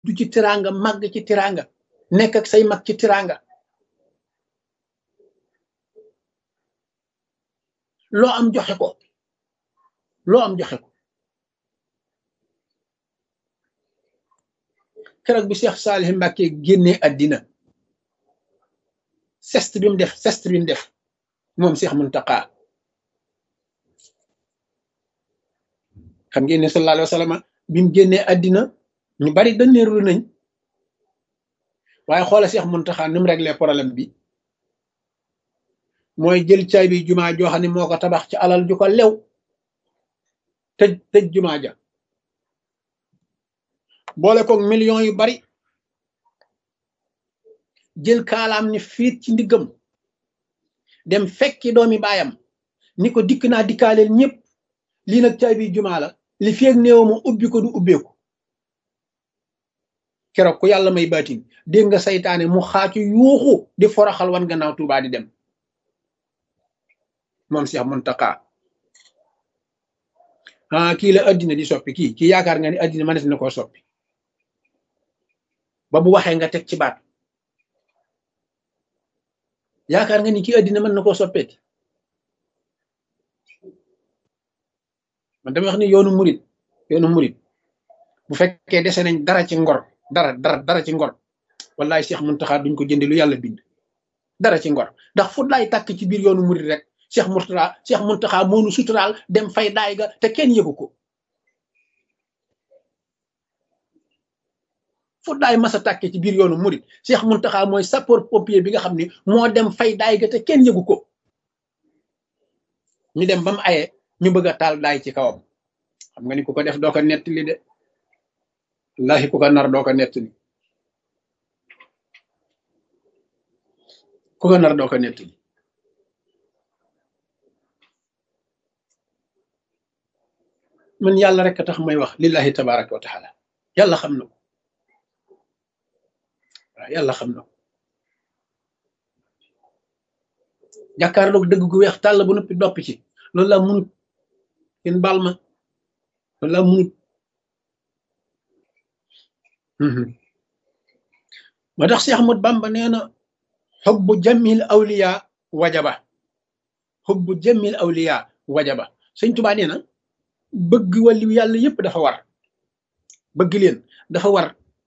du ci tiranga màgg ci tiranga nekk ak say mag ci tiranga loo am joxe ko loo am joxe ko keroog bi Cheikh Salih Mbacke génnee àddina sest bi mu def sest bi mu def moom Cheikh Muntaqa xam ngeen ne sallallahu alayhi wa sallam bi mu génnee àddina ñu bari dañeerlu nañ waaye xoola Cheikh Muntaqa ni mu réglé problème bi mooy jël caay bi jumaa joo xam ne moo ko tabax ci alal ju ko lew tëj tëj jumaa ja boole koog millions yu bari jël kaalaam ni fiit ci ndiggam dem fekki doomi baayam ni ko dikk naa dikkaaleel ñëpp lii nag caay bi jumaa la li feeg néew ma ubbi ko du ubbeeku keroog ku yàlla may baatin dégg nga saytaane mu xaacu yuuxu di foroxal wan gannaaw Tuubaa di dem moom Cheikh Muntaqa ah kii la addina di soppi kii kii yaakaar nga ni addina mënees na koo soppi ba bu waxee nga teg ci baat yaakaar nga ni kii addina mën na koo soppeeti man dama wax ni yoonu murit yoonu murit bu fekkee dese nañ dara ci ngor dara dara dara ci ngor wallahi Cheikh Muntaxa duñ ko jënde lu yàlla bind dara ci ngor ndax fu laay tàkk ci biir yoonu murit rek Cheikh Murtala Cheikh Muntaxa moonu suturaal dem fay daay ga te kenn yëgu ko fu daay masa tàkke ci biir yoonu murit Cheikh Muntaxa mooy sapeur pompier bi nga xam ni moo dem fay daay ga te kenn yëgu ko ñu dem ba mu aye ñu bëgg a taal daay ci kawam xam nga ni ku ko def doo ko nettali de wallahi ku ko nar doo ko nettali ku ko nar doo ko nettali man yàlla rek a tax may wax lillahi tabaraka wa taala yàlla xam na ko waaw yàlla xam na ko jàkkaarloog dëgg gu weex tàll bu noppi doppi ci loolu laa munut yéen baal ma loolu laa munut moo tax Cheikh Ahmad Bamba nee na xubbu jamil awliya wajaba xubbu jamil awliya wajaba sëñ Tuubaa nee na bëgg wàllu yàlla yépp dafa war bëgg leen dafa war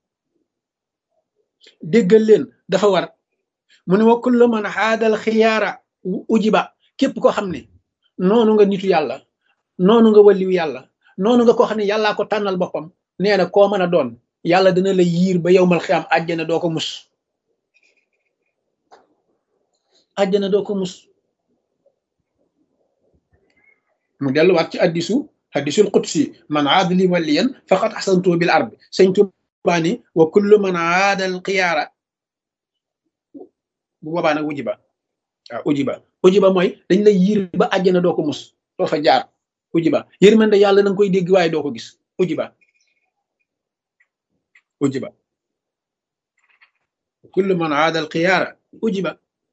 déggal leen dafa war mu ne wa kullu man xaadal xiyaara ujiba képp koo xam ne noonu nga nitu yàlla noonu nga wàlliw yàlla noonu nga koo xam ne yàllaa ko tànnal boppam nee na koo mën a doon yàlla dina la yiir ba yow mal xiyaam àjjana doo ko mus àjjana doo ko mus mu delluwaat ci addisu hadisul qudsi man aada li waliyan faqad ahsantu bil ard sëñ Tuubaa ni wa kullu man aada al xiyaara bu boobaa nag ujiba waaw ujiba ujiba mooy dañ lay yiir ba àjjana doo ko mus doo fa jaar ujiba yërmande yàlla na nga koy dégg waaye doo ko gis ujiba ujiba kullu man aada al xiyaara ujiba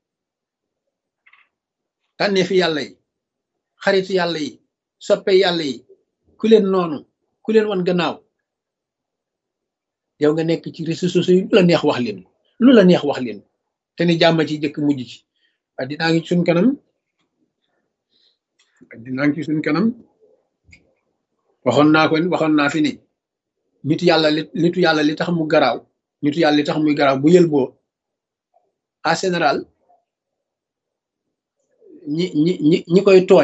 tànnee fi yàlla yi xaritu yàlla yi soppe yàlla yi ku leen noonu ku leen wan gannaaw yow nga nekk ci réseaux sociaux yi lu la neex wax leen lu la neex wax leen te ni jàmm ci jëkk mujj ci addinaa ngi suñ kanam addinaa ngi ci suñ kanam waxoon naa ko waxoon naa fi ni nitu yàlla li nitu yàlla li tax mu garaaw nitu yàlla li tax muy garaaw bu yël boo en général ñi ñi ñi ñi koy tooñ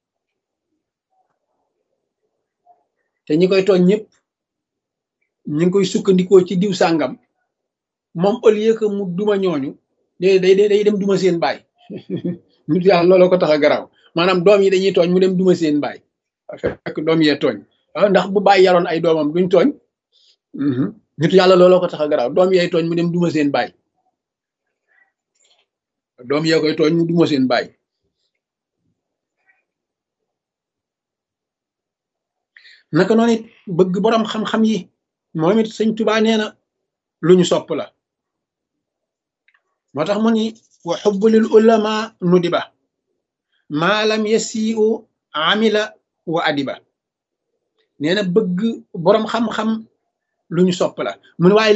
te ñi koy tooñ ñëpp ñi ngi koy sukkandikoo ci diw sàngam moom au lieu que mu duma ñooñu day day day dem duma seen baay nit yàlla looloo ko tax a garaaw maanaam doom yi dañuy tooñ mu dem duma seen baay fekk doom yee tooñ ndax bu bàyyi yaroon ay doomam duñ tooñ nit yàlla looloo ko tax a garaaw doom yee tooñ mu dem duma seen baay doom yee koy tooñ mu duma seen baay naka noonu it bëgg boroom xam-xam yi moom it sëñ Tuubaa nee na lu ñu sopp la moo tax mu ni wa xubbu lil ulama nudiba maa lam yasiu amila wa adiba nee na bëgg boroom xam-xam lu ñu sopp la mu ne waaye